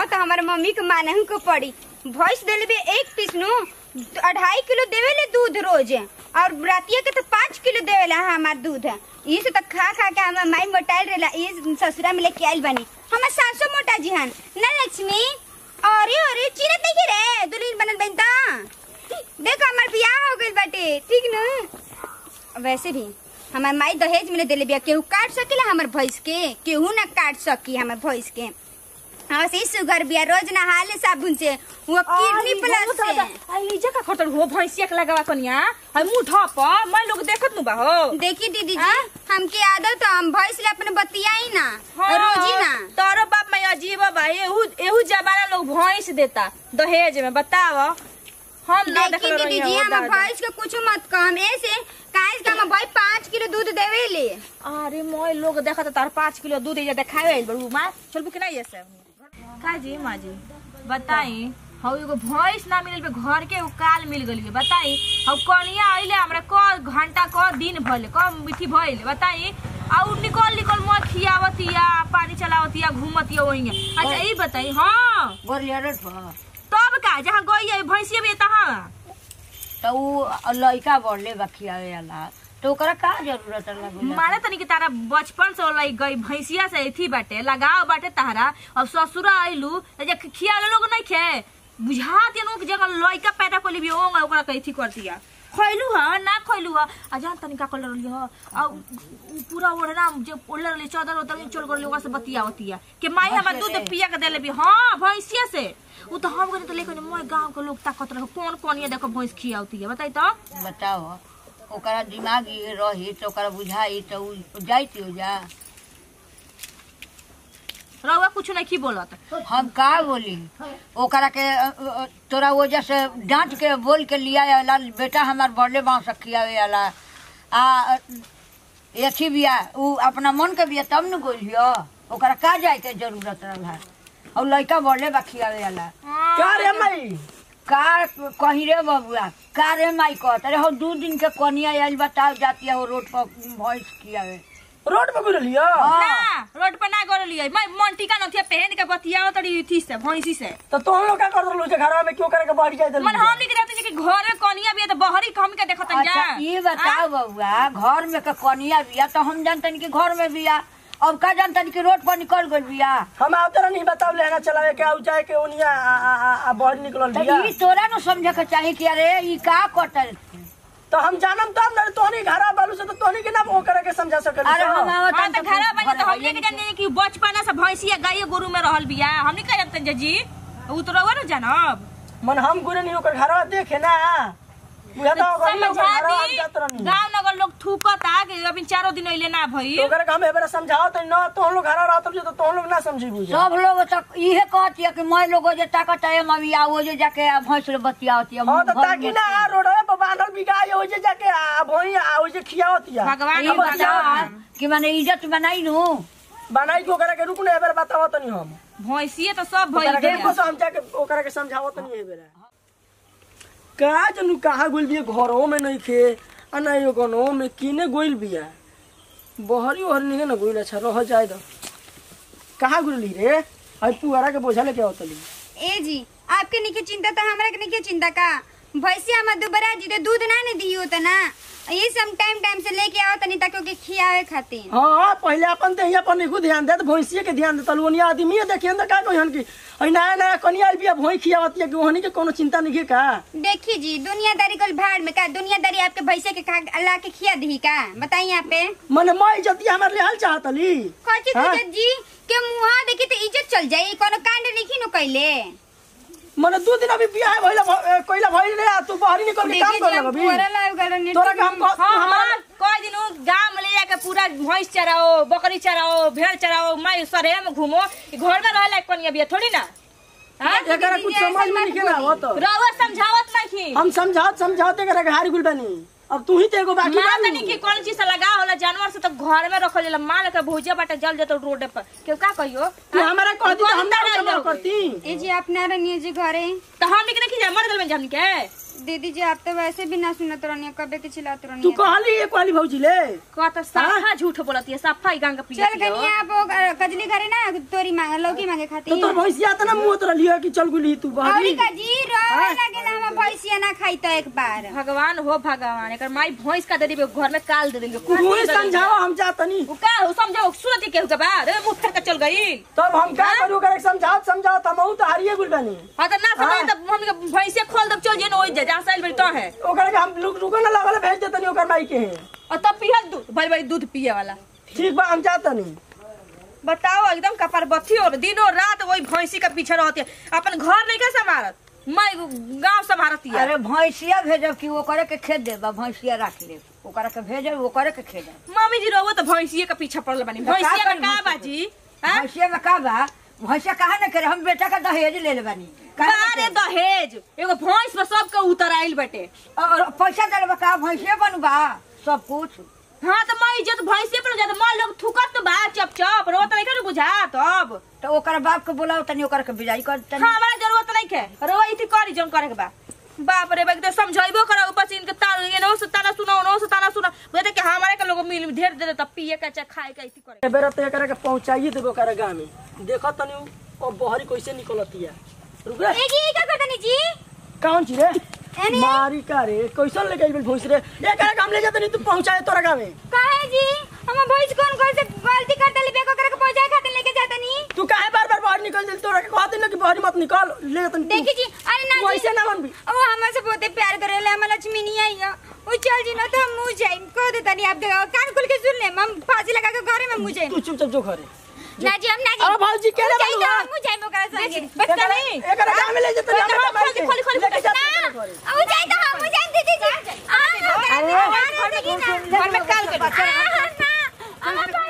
हाँ तो हमारे मम्मी के मानहू को पड़ी भैंस देले भी एक पीस नु अढ़ाई किलो देवेले दूध रोज और रातिया के तो पाँच किलो देवेला हमार दूध ये से तो खा खा के हमार माई मोटाइल रहेला ये ससुरा में लेके आइल बनी हमार सासो मोटा जी हन ना लक्ष्मी अरे अरे चिरत नहीं रे दुल्हन बनल बन ता देखो हमार बियाह हो गइल बाटे ठीक न वैसे भी हमार माई दहेज में देले बिया केहू काट सकेला हमर भैंस के केहू ना काट सकी हमर भैंस के हाँ से सुगर बिया रोज नहाले साबुन से वो किडनी प्लस से आई जे का खतर हो भैंसिया के लगावा कनिया हाय मुंह ढप मैं लोग देखत नु बा हो देखी दीदी जी हमके आदत है, हम भैंस ले अपने बतियाई ना रोजी ना तोरो बाप मैं अजीब बा एहू एहू जमाना लोग भैंस देता दहेज में बताव हम ना देखी देखल दीदी रही जी हम भैंस के कुछ मत कम ऐसे काहे के हम भाई पाँच किलो दूध देवे ले अरे मोय लोग देखत तार पाँच किलो दूध ये देखावे आइल बड़ू माँ चल कि नहीं ऐसे का जी माँ जी बताई हौ एगो भैंस ना मिलल बे घर के उ काल मिल गइल बे बताई हौ कनिया आइले हमरा क घंटा क दिन भइले क मिठी भइले बताई आ उ निकल निकल म खियावतिया पानी चलावतिया घूमतिया वहीं अच्छा ई बताई हाँ गोरिया रोड पर तब का जहाँ गई है भैंसिया भी तहाँ तो उ लइका बढ़ले बा खियावे वाला तो ओकरा का जरूरत लगल माने तनी कि तारा बचपन से लई गई भैंसिया से एथी बाटे लगाव बाटे तारा अब ससुरा आइलू त जे खिया लोग नहीं खे बुझात नु कि जगह लइका पैदा कोली भी ओंग ओकरा कथी करतिया खैलू ह ना खैलू ह आ जान तनी का कलर लियो आ उ- उ पूरा ओढ़ना जे ओढ़ले रहली चादर उधर में चोल करली ओकरा से बतियावतिया कि माई हमर दूध पिया के देले भी हां भैंसिया से उ तो हम गने तो लेकिन मोय गांव के लोग ताकत रह कौन कौन ये देखो भैंस खियावतिया बताई तो बताओ ओकरा दिमाग ये रही तो ओकरा बुझाई तो उ जाइत हो जा रउआ कुछ नहीं की बोलत हम का बोली ओकरा के अ, अ, तोरा वजह से डांट के बोल के लिया वाला बेटा हमार बड़ले बाँव से खियावे वाला आ अ, एथी बिया उ अपना मन के बिया तब न गोलियो ओकरा का जाए के जरूरत रहा और लइका बड़ले बा खियावे वाला का रे माई का कही रे बबुआ का रे माई कहत अरे हो दू दिन के कनिया आइल बताओ जाती है हो रोड पर भैंस खियावे रोड पे गुरलियो ना रोड पर ना कर लिया मैं मन टीका नथिया पहन के बतियाओ तड़ी थी से भैंसी से तो तुम लोग का कर दलो जे घरवा में क्यों करे के बढ़ जाए मन हम नहीं रहते कि घर में कनिया भी है तो बहरी हम के देखत जा अच्छा ये बताओ बबुआ घर में के कनिया बिया तो हम जानतन कि घर में बिया अब का जानतन कि रोड पर निकल गइल बिया हम आवतरा नहीं बताओ लेना चलावे के आउ जाए के ओनिया आ, आ, आ, आ बढ़ निकलल तो बिया ई तोरा न समझे के चाही कि अरे ई का कटल तो हम जानम तब ना तोहनी घरा बालू से तो तोहनी के ना वो करे के समझा सकल अरे हम हां आवतन तो घर बने तो हम लेके जाने कि बचपना से भैंसिया गाय गोरु में रहल बिया हम नहीं कह जानते जी उ तो रहुआ ना जानब मन हम गुरे नहीं ओकर घरवा देखे ना बुझाता हो गइल ओकर समझा घरवा हम दी जात रहनी गांव नगर लोग थूकता कि अभी चारों दिन अइले ना भई तो ओकरा के हम एबरा समझाओ तो ना तो लोग घरवा रहत जे तो तुम लोग ना समझी बुझा सब लोग तक इहे कहती है कि मैं लोग जे ताकत है मम्मी आओ जे जाके भैंस ले बतियावती है हां तो घर ताकि में। ना रोडवे पर बांधल बिगाई हो जे जाके आ भई आ हो जे खियावतिया भगवान ई के बता कि माने इज्जत बनाई नु बनाई के ओकरा के रुक ने एबरा बताओ तो नहीं हम भैंसिए तो सब ओकरा भइल के बिया। को हम जाके ओकरा के समझाओ तो नहीं एबरा का जनू कहाँ गोइल बिया घरों में नहीं खे आ ना यो गनो में किने गोइल बिया बहरी ओहरी नहीं ना गोइल अच्छा रह जाए दो कहाँ गुरली रे आई पुआरा के बोझा लेके आवतली ए जी आपके नहीं चिंता तो हमरा के नहीं चिंता का भैंसिया हम दोबारा जी तो दूध ना ने दियो त ना ये सब टाइम टाइम से लेके आओ तनी ताकि ओके खियावे खातिर हाँ पहले अपन ते हिया पर निकू ध्यान दे भैंसिए के ध्यान दे तलवनिया आदमी देखिए ना का कोई हन की आई नया नया कनिया आइल बिया भैंस खियावती है कि वहनी के कोनो चिंता नहीं है का देखी जी दुनियादारी कल भाड़ में का दुनियादारी आपके भैंसे के खा अल्लाह के खिया दी का बताइए यहाँ पे मने मैं इज्जत हमारे लिए हाल चाहतली कथी हाँ? इज्जत जी के मुहा देखी तो इज्जत चल जाई कोनो कांड नहीं नो कैले मने दो दिन अभी बियाह भइला भ- कोइला भइल रे आ तू बाहरी निकल के काम देखी कर जी हम लगबी पुअरा लाग गलो तोरा के हम कह- हाँ हमारा हाँ कह दिनु गाँव में ले जाके पूरा भैंस चराओ बकरी चराओ भेड़ चराओ माई सरे में घूमो ई घर में रहे लायक कनिया बिया थोड़ी ना हाँ? एकरा कुछ समझ में नहीं ना आवत रउआ समझावत नहीं हम समझावत समझावत एकरा के हारी गुल बनी अब तू ही तो एगो बाकी माँ बानी। तनी की कौन चीज से लगा होला जानवर से तो घर में रखल जाला माँ लेकर भूजा बाटे जल जतो रोड पर क्यों का कहियो तू हमारा कह दी तो हम अंदर ना रह जाओगे। करती ए जी आप ना रनिए जी घरे तो हम निकले की जा मर गल में जामनी के दीदी जी आप तो वैसे भी ना सुनत रहनी कबे के चिल्लात तू रहनी कहली एक वाली भौजी ले का तो साफा झूठ बोलती है साफा ही गंगा पी चल गनी आप वो कजली घरे ना तोरी मांगे लौकी मांगे तो खाती तोर भैंसिया त ना मुंह तोरा लिया कि चल गुली तू औरी बहरी का जी रोवे लगेला हम भैंसिया ना खाई तो एक बार भगवान हो भगवान एकर माई भैंस का दे देबे घर में काल दे देंगे तू ही समझावा हम जातनी उ का हो समझो सूरत के के बाद रे मुंह फेर के चल गई तब हम का करू करे समझाओ समझाओ हम तो हारिए गुल बानी हां तो ना समझ तब हम के भैंसे खोल दब चल जे न ओइ जा जा साइल बड़ी तो है ओकरा के हम रुक रुको ना लगल भेज देतनी ओकर माई के हैं और तब पिहल दूध बड़ी बड़ी दूध पिए वाला ठीक बा हम जातनी बताओ एकदम कपार बत्ती और दिनों रात वही भैंसी के पीछे रहती है अपन घर नहीं कैसे संभालत मैं गांव संभालती है अरे भैंसिया भेजब कि ओकरे के खेत देबा भैंसिया राख ले ओकरा के भेजब ओकरे के खेत देब मम्मी जी रहो तो भैंसिए के पीछे पड़ल बनी तो का भैंसिया करी का का भैंसिया बाजी हैं? भैंसिया में का बा भैंसिया कहा न करे हम बेटा का दहेज ले ले बानी काहे न बारे करे? दहेज एगो भैंस में सबके उतर आइल बटे और पैसा दे का भैंसिया बनबा सब कुछ हाँ तो मैं इज्जत भैंसे पर जात मां लोग थुकत तो बा चप चप रो तो नहीं बुझा तब तो ओकरा बाप के बोलाओ तनी ओकरा के बिजाई कर तनी हाँ हमारा जरूरत नहीं है रो इथी करी जम करे के बा बाप रे बाप तो समझाइबो करो ऊपर से इनके तान ये नो से ताना सुनो नो से ताना सुनो बोलते कि हमारे के लोग मिल ढेर दे तब पिए का चाहे खाए का इथी करे बेरा तो एकरा के पहुंचाइए देबो ओकरा गांव में देखो तनी ओ बहरी कैसे निकलतिया रुक रे ए जी का करतनी जी कौन छी रे एने? मारी का रे कैसन लेके आइल भैंस रे एकरा के हम ले जातनी तू पहुंचाए तोरा गांव में काहे जी हम भैंस कौन कौन से गलती करते ले बेको करके पहुंचाए खातिर लेके जातनी तू काहे बार बार बाहर निकल जल्दी तोरा के कहते ना कि बाहर मत निकल ले जातनी तू। देखी जी अरे ना तू जी ऐसे ना बनबी ओ हमसे बहुते प्यार करेले हम लक्ष्मी नहीं आई है वो चल जी ना तो हम मुंह जाई कह दे तनी आप देखो कान खुल के सुन ले हम फांसी लगा के घरे में मुंह जाई तू चुपचाप जो घरे ना जी हम ना जी अरे भौजी के रे जाई तो बलुआ? हम मुंह जाई ओकरा संगे बस एकरा नहीं एकरा गांव में ले जातनी खोल, हमरा खोल, खोल, खोल, खोल, लेके जा ना तोरा घरे। अब जाई तो हम मुंह जाई दीदी जी आ अरे, घर में काल कर आ ना हम